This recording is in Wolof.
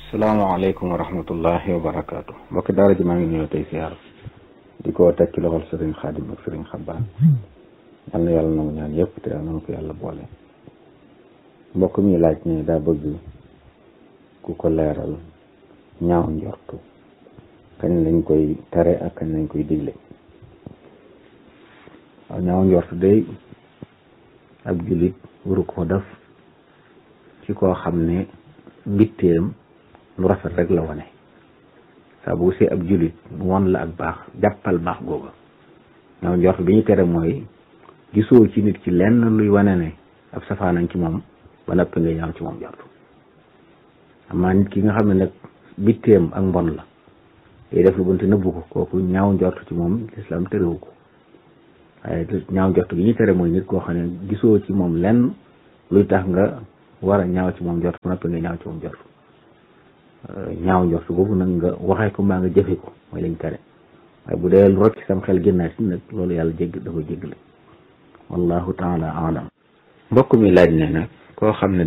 salaamaaleykum wa rahmatullahi wa barakaatu mbokki daara ji maa ngi ñëw tey siyaar di ko teg ci loxol sëriñ xaadim ak sëriñ xabbaan yal na yàlla nangu ñaan yëpp te yal na ko yàlla boole mbokk mi laaj ne daa bëgg ku ko leeral ñaaw njortu kañ lañ koy tere ak kañ lañ koy digle waaw ñaaw njortu day ab jullit waru ko def ci koo xam ne mbitteem lu rafet rek la wane saa bu see ab jullit won la ak baax jàppal baax googa ñaaw njort bi ñu tere mooy gisoo ci nit ci lenn luy wane ne ab safaanañ ci moom ba noppi nga ñaaw ci moom njort amaa nit ki nga xam ne nag bitteem ak mbon la day def lu bunte nëbbu ko kooku ñaaw njort ci moom lislaam terewu ko waaye ñaaw njort bi ñu tere mooy nit koo xam ne gisoo ci moom lenn luy tax nga war a ñaaw ci moom njort ba noppi nga ñaaw ci moom njort ñaaw njort boobu nag nga waxee ko mbaa nga jëfe ko mooy lañ tere waaye bu dee lu rocc sam xel génnaat si nag loolu yàlla jégg dafa jéggale wallahu taala alam mbokk mi laaj ne nag koo xam ne